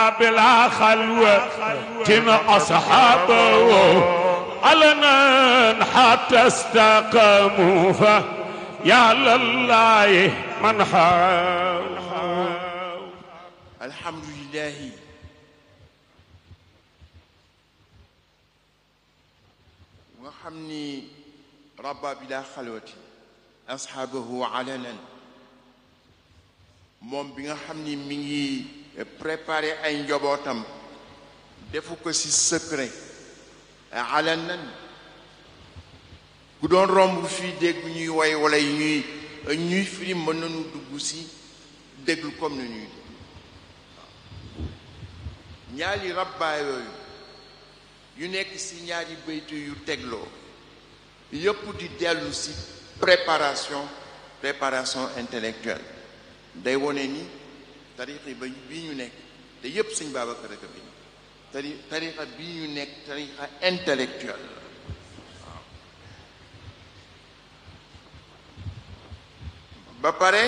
بلا خلوة أصحابه علنا حتى استقاموا فيا لله من حاول alhamdulillahi nga xam ni rabba bila xalwati ashaabahu alanan moom bi nga xam ni mi ngi préparé ay njobootam defu ko ci secret alanan ku doon romb fii dégg ñuy woy wala ñuy ñuy firi mën nañu dugg ci déglu comme ni ñuy ñaari rabbaa yooyu yu nekk ci ñaari baytu yu tegloo yëpp di dellu ci préparation préparation intellectuelle day wone ni tarixa ba bii ñu nekk te yëpp sëñ Babacar ak bi tari tarixa bii ñu nekk tarixa intellectuelle waaw ba pare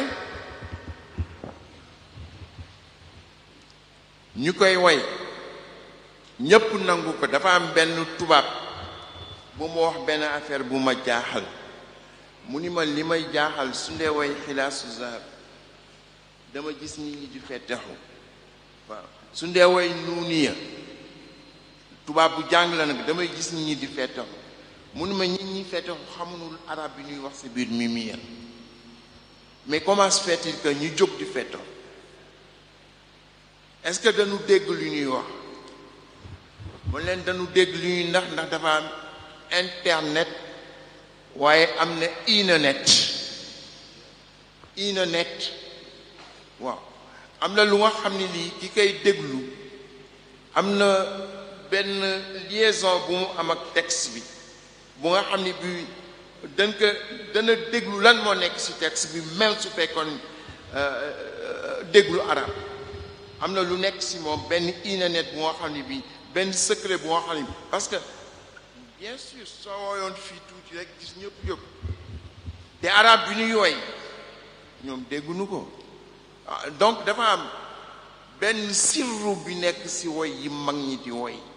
ñu koy woy ñépp nangu ko dafa am benn tubaab bu mu wax benn affaire bu ma jaaxal mu ni ma li may jaaxal su ndee woy xilaasu zahab dama gis nit ñi di fetexu waaw su ndee woy nuuniya tubaab bu jàng la nag damay gis nit ñi di fetexu mu ni ma nit ñi fetexu xamunul arab bi ñuy wax si biir mimiya mais comment se fait-il que ñu jóg di fetexu est-ce que dañu dégg lu ñuy wax mu leen dañu dégg lu ñuy ndax ndax dafa am internet waaye am na inanet inanet waaw am na lu nga xam ne lii ki koy déglu am na benn liaison bu mu am ak texte bi bu nga xam ne bi dañ ko dana déglu lan moo nekk ci texte bi même su fekkoon déglu arab am na lu nekk ci moom benn inanet bu nga xam ne bi benn secret bu nga xam ne bi parce que bien sûr soo woyoon fii tuuti rek gis ñëpp yëpp te arab bi ñuy woy ñoom dégguñu ko donc dafa am benn sirru bi nekk ci woy yi mag ñi di woy